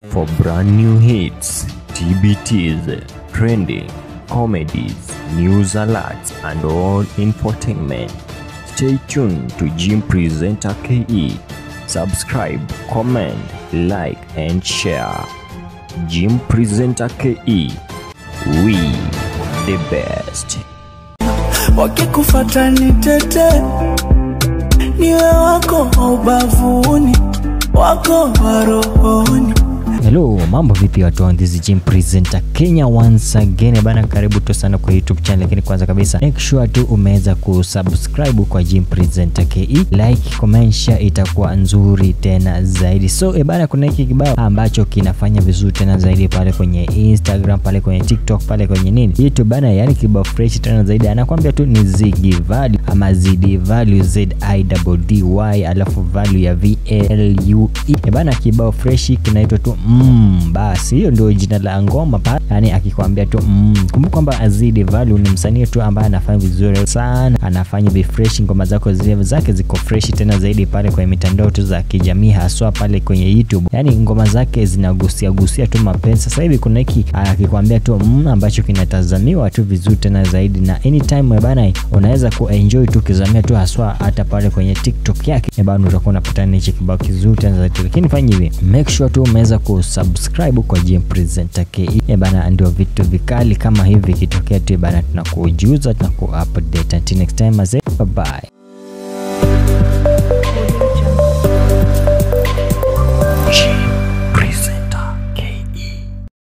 For brand new hits, TBTs, trending, comedies, news alerts, and all infotainment, stay tuned to Jim Presenter KE. Subscribe, comment, like, and share. Jim Presenter KE. We the best. wakikufata nitete, niwe wako wa ubavuni, wako wa rohoni. Hello, mambo vipi watu wa this is Jim Presenter Kenya once again bana, karibu tu sana kwa YouTube channel, lakini kwanza kabisa make sure tu umeweza kusubscribe kwa Jim Presenter KE, like, comment, share, itakuwa nzuri tena zaidi. So e bana, kuna hiki kibao ambacho kinafanya vizuri tena zaidi pale kwenye Instagram, pale kwenye TikTok, pale kwenye nini YouTube bana, yani kibao fresh tena zaidi, anakwambia tu ni Ziggy Value ama Zidi Value Z I D D Y alafu value ya V A L U E e bana, kibao fresh kinaitwa tu mm, basi hiyo ndio jina la ngoma pale, yani akikwambia tu mm. Kumbuka kwamba Azidi Value ni msanii tu ambaye anafanya vizuri sana, anafanya be fresh, ngoma zako zile zake ziko fresh tena zaidi pale kwenye mitandao tu za kijamii, haswa pale kwenye YouTube, yani ngoma zake zinagusia gusia tu mapenzi. Sasa hivi kuna hiki akikwambia tu mm, ambacho kinatazamiwa tu vizuri tena zaidi, na anytime bana, unaweza kuenjoy tu kizamia tu haswa hata pale kwenye TikTok yake bana, utakuwa unapata hichi kibao kizuri tena zaidi, lakini fanya hivi, make sure tu umeweza kusubscribe kwa Jim Presenter KE eh bana, ndio vitu vikali kama hivi kitokea tu bana, tunakujuza tunaku update. Until next time, bye bye.